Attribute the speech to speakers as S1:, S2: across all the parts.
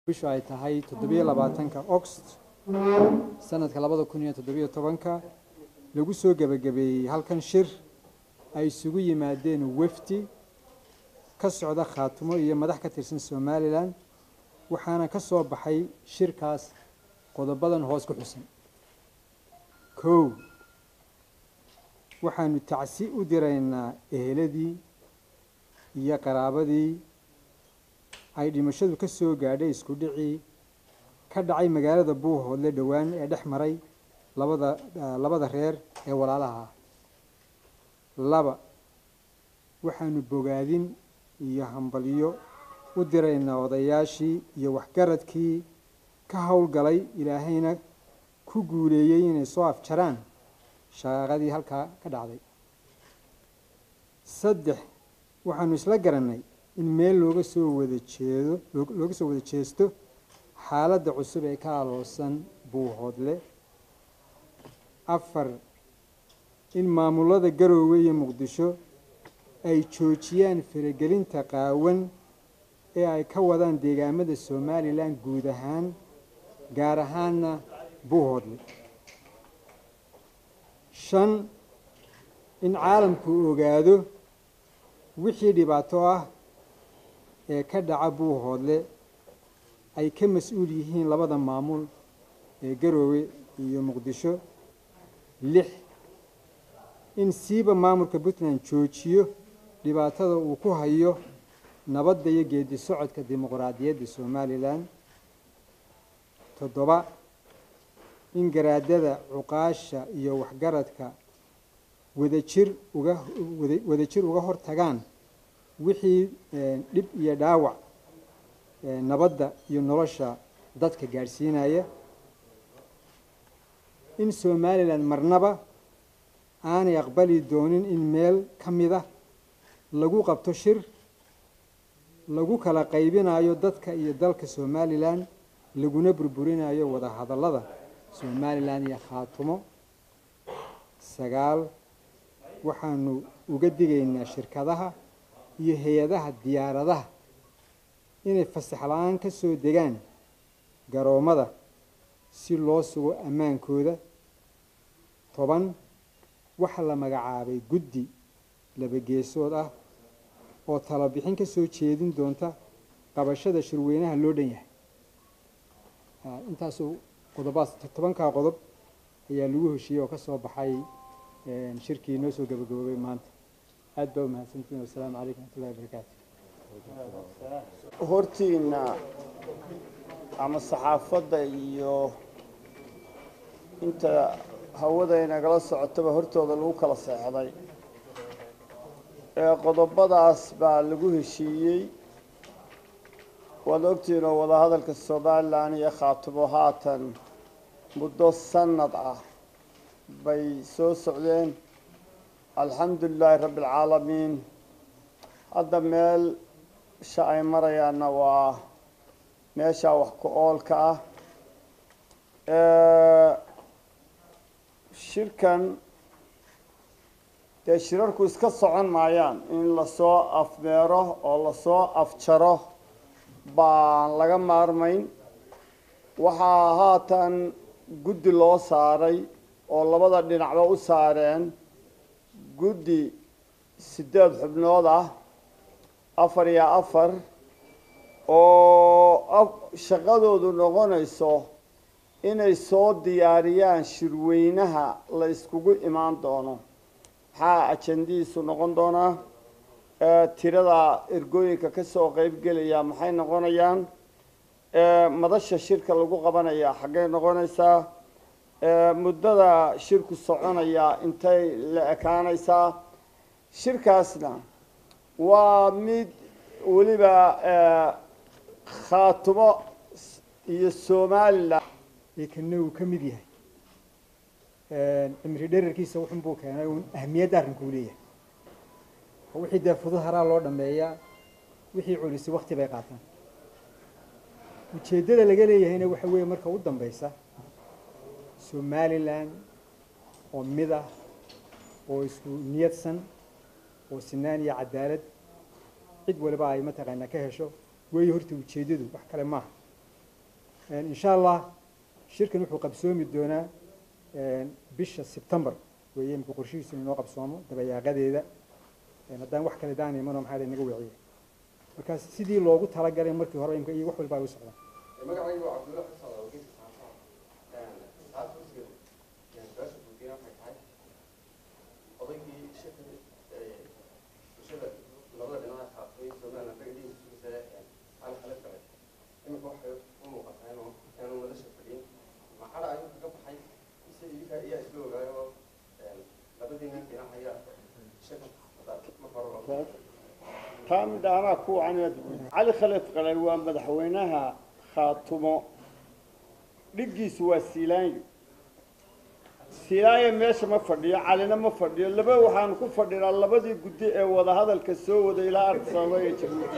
S1: bishu ay tahay toddobiyo labaatanka oxt sanadka labada kun iyo toddobiyo tobanka lagu soo gebagabeeyey halkan shir ay isugu yimaadeen wefdi ka socda khaatumo iyo madax ka tirsan somalilan waxaana ka soo baxay shirkaas qodobadan hoos ku xusan kow waxaanu tacsi u diraynaa eheladii iyo qaraabadii ay dhimashadu ka soo gaadhay isku dhicii ka dhacay magaalada buuhoodle dhowaan ee dhex maray labada labada reer ee walaalaha ah laba waxaanu bogaadin iyo hambalyo u diraynaa odayaashii iyo waxgaradkii ka howlgalay ilaahayna ku guuleeyey inay soo afjaraan shaqaaqadii halkaa ka dhacday saddex waxaanu isla garannay in meel looga soo wada jeedo looga soo wada jeesto xaaladda cusub ee ka aloosan buuhoodle afar in maamulada garoowe iyo muqdisho ay joojiyaan faragelinta qaawan ee ay ka wadaan deegaamada somalilan guud ahaan gaar ahaanna buuhoodle shan in caalamku ogaado wixii dhibaato ah ee ka dhaca buuhoodle ay ka mas-uul yihiin labada maamul ee garoowe iyo muqdisho lix in siiba maamulka puntland joojiyo dhibaatada uu ku hayo nabadda iyo geedi socodka dimuqraadiyadda somalilan toddoba in garaadada cuqaasha iyo waxgaradka wadajir uga wadajir uga hor tagaan wixii dhib iyo dhaawac nabadda iyo nolosha dadka gaadhsiinaya in somalilan marnaba aanay aqbali doonin in meel ka mid ah lagu qabto shir lagu kala qaybinayo dadka iyo dalka somalilan laguna burburinayo wada hadallada somalilan iyo khaatumo sagaal waxaanu uga digaynaa shirkadaha iyo hay-adaha diyaaradaha inay fasax la-aan ka soo degaan garoommada si loo sugo ammaankooda toban waxaa la magacaabay guddi labageesood ah oo talabixin ka soo jeedin doonta qabashada shirweynaha loo dhan yahay intaasuu qodobaas tobankaa qodob ayaa lagu heshiiyey oo ka soo baxay shirkii noo soo gabagaboobay maanta aad baa umahadsantiin wasalaamu calaykum wxmatullahi wabarakaatu
S2: hortiina ama saxaafadda iyo inta hawada inagala socotaba hortooda lagu kala seexday ee qodobadaas baa lagu heshiiyey waad ogtihiin oo wadahadalka somalilan iyo khaatumo haatan muddo sanad ah bay soo socdeen alxamdu lilaahi rabbi alcaalamiin hadda meel sha ay marayaanna waa meeshaa wax ku oolka ah shirkan dee shirarku iska socon maayaan in lasoo afmeero oo lasoo afjaro baan laga maarmayn waxaa haatan guddi loo saaray oo labada dhinacba u saareen guddi siddeed xubnood ah afar iyo afar oo shaqadoodu noqonayso inay soo diyaariyaan shirweynaha la iskugu imaan doono maxaa ajandihiisu noqon doonaa tirada ergooyinka kasoo qeybgelaya maxay noqonayaan madasha shirka lagu qabanaya xaggay noqonaysaa muddada shirku soconaya intay la ekaanaysaa shirkaasna waa mid weliba khaatumo iyo somalilan
S1: kana uu ka mid yahay cimri dherarkiisa wuxun buu keenay un ahamiyadda arrinkuu leeyahay oo wixii dee fudud haraa loo dhameeyaa wixii culisi wakti bay qaataan ujeeddada laga leeyahayna waxa weeye marka u dambeysa somalilan oo mid ah oo isku niyadsan oo sinaan iyo cadaalad cid waliba ay mataqaanaa ka hesho weeye horta ujeeddadu wax kale maaha insha allah shirkan wuxuu qabsoomi doonaa bisha sebtembar weeye imika qorshihiisu inoo qabsoomo dabayaaqadeeda haddaan wax kale daan imano maxaa naga weeciya marka sidii loogu talagalay markii hore imka iyo wax walba ay u socdaan
S3: magacaygu waa cabdulla xusal oo geeska saxaafada saxaafada kursiga su-aasha guudiyana waxay tahay odaygii shirka bulshada labada dhinaca qaatay somaliland dhagadiisa sugaysa hal xalad galay iminka waxay u muuqataa inuu inaanu madasha fadhiyin maxada ayuu kaga baxay mise idinka ayaa isla ogaayo oo labadii nin dhinac ayaa shirka marka hore
S2: taa midha anaa ku wacan cali khalid qalay waa madaxweynaha khaatumo dhiggiisu waa siilaanyo siilaanyo meesha ma fadhiyo calina ma fadhiyo laba waxaanu ku fadhinaa labadii guddi ee wadahadalka soo wada ilaa ardisababa ee jabuuti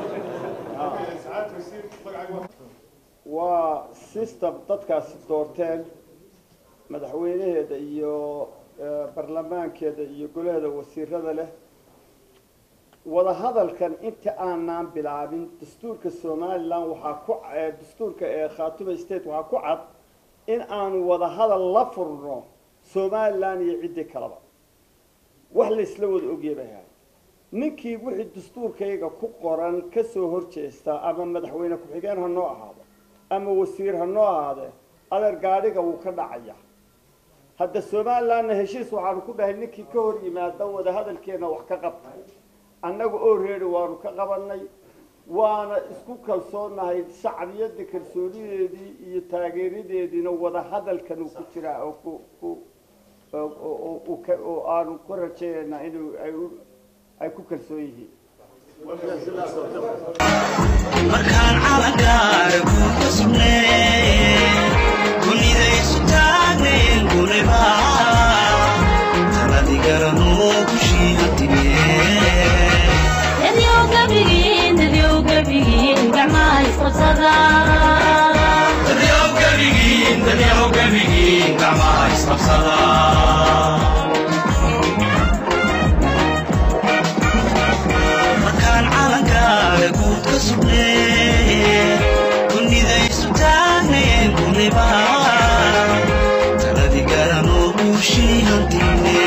S2: waa system dadkaasi doorteen madaxweynaheeda iyo barlamaankeeda iyo golaheeda wasiirada leh wadahadalkan inta aanaan bilaabin dastuurka somalilan waxaa ku dastuurka ee khaatuma state waxaa ku cad in aanu wadahadal la furno somalilan iyo ciddii kaleba wax laysla wada ogyabaha ninkii wixii dastuurkayga ku qoran kasoo horjeesta ama madaxweyne ku-xigeen ha noo ahaado ama wasiir ha noo ahaadee adeer gaadhiga wuu ka dhacaya hadda somalilanna heshiis waxaanu ku dhahay ninkii ka hor yimaada wadahadalkeena wax ka qabta annaga oo reeri waanu ka qabanay waana isku kalsoonahay shacbiyadda kalsoonideedii iyo taageeradeediina wadahadalkan uu ku jiraa oo ku ku oo aanu ku rajaynaynaa inuu ay ay ku kalsoon yihiin
S4: markaan calankaare ku kasubnee kunidaysu taagnayn guniba taladi garanoo kushiiha markaan calankaale guud ka sugnee kunidaysu taagnayn guniba taladi garanoo buushiihantine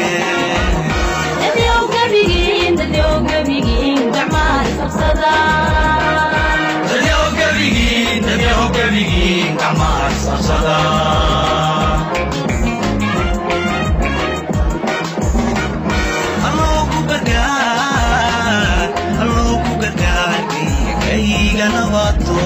S4: alloogu gargaar alloogu gargaar kayga nabato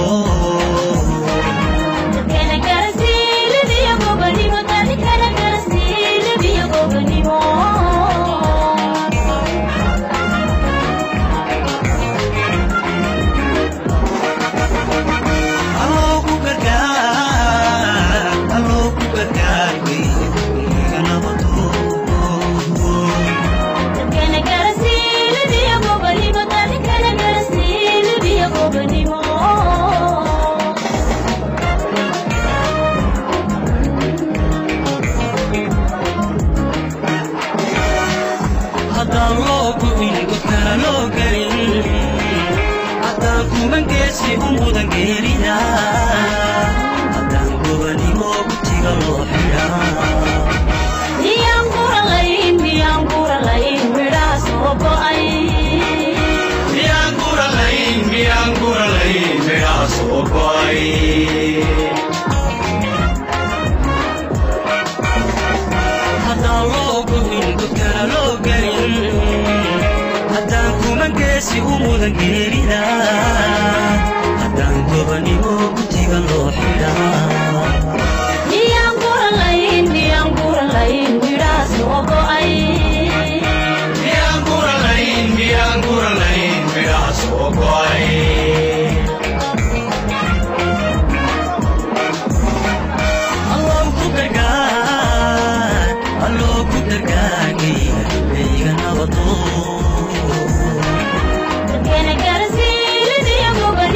S4: alloogu gargaar alloogu gargaar kayga nabato haddaan loo gubin godkana loo gelin haddaan kumangeesi u mudan geerida haddaan gobanimo gutiga loo xidhaa miyaan guralayn miyaan guralayn midhaa soo go'ay haddaan loo gubin godkana loo gelin haddaan kumangeesi u mudan geerida haddaan gobanimo gutiga loo xidhaa miyaan guralayn miyaan guralayn midhaa soo go'ay alloo ku gargaar alloo ku gargaar kayga kayga nabadoo
S5: Gana gara siilid iyo goba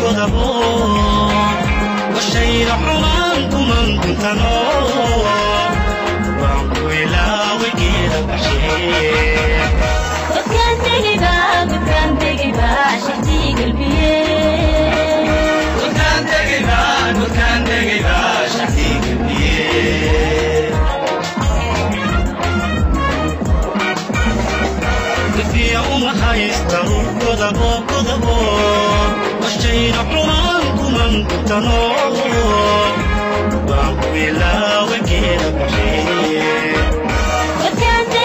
S4: godabo washayda xumaan kuman kuntano waan ku ilaaway geeda baxshee
S5: Godkaan tegiba, godkaan tegiba, shaqtii galbiyee.
S4: Godkaan tegayba, godkaan tegayba, shacbii gabliyee. Gafiya uma haysta ul godabo, godabo, washayda xumaan kuman kuntano. Waan ku ilaaway geeda baxshee